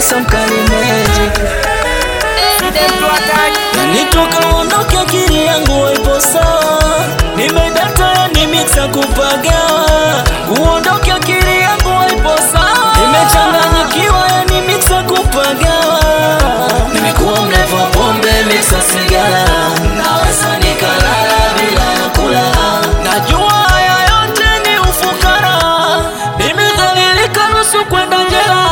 Samkali Magic Yani toka uondoke akili yangu haipo sawa, nimedata yani mixa kupagawa. Uondoke akili yangu haipo sawa, nimechanganyikiwa yani mixa kupagawa. Nimekuwa mlevu wa pombe mixa sigara, naweza nikalala bila ya kula. Najua haya yote ni ufukara, nimedhalilika nusu kwenda jela.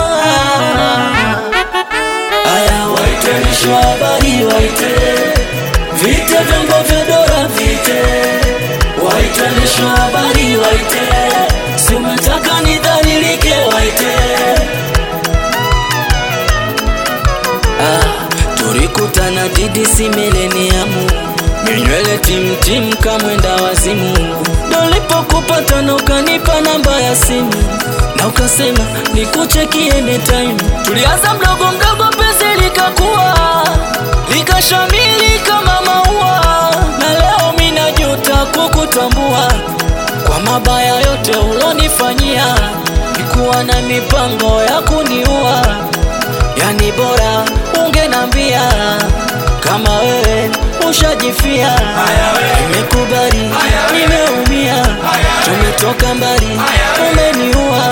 Aya, waite mwisho wa habari, waite vite vyombo vya dola, vite waite mwisho wa habari, waite si umetaka nidhalilike, waite ah, tulikutana DDC mileniamu minywele timtim kamwenda wazimu, dolipokupata na ukanipa namba ya simu na ukasema nikucheki anytime. Tulianza mdogo mdogo, penzi likakuwa likashamili kama maua, na leo minajuta kukutambua kwa mabaya yote ulonifanyia. Nikuwa na mipango ya kuniua, yani bora ungenambia kama wewe ushajifia. Nimekubali, nimeumia, tumetoka mbali, umeniua.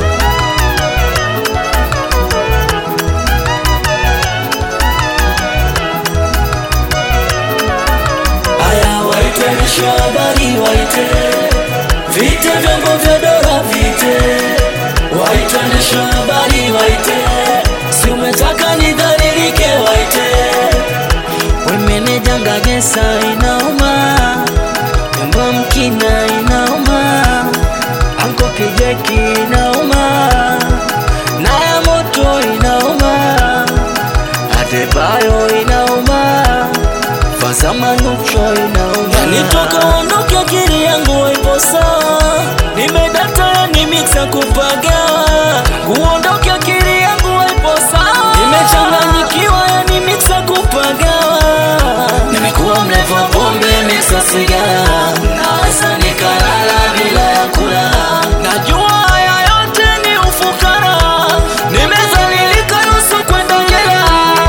Aya, waite mwisho wa habari, waite vite vyombo vya dola, vite waite mwisho wa habari, waite si umetaka nidhalilike, waite wemeneja ngagesa, inauma nyumba mkina, inauma anko kijeki, inauma na ya moto, inauma Adebayo, inauma Fazama nucho inauma Yani toka uondoke akili yangu haipo sawa Nimedata yani mixa kupagawa Uondoke akili yangu haipo sawa Nimechanganyikiwa yani mixa kupagawa Nimekuwa mlevu wa pombe mixa sigara Naweza nikalala bila ya kula Najua haya yote ni ufukara Nimezalilika nusu kwenda jela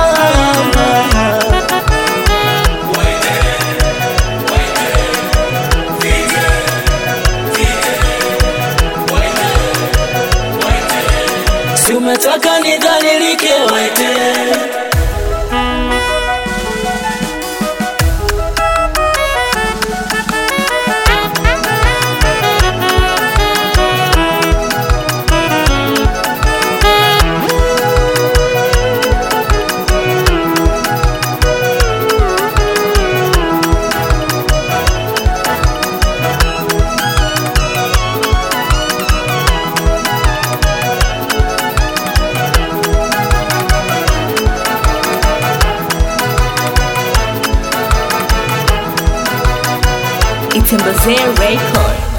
Si umetaka nidhalilike, waite It's in Bazaar Record.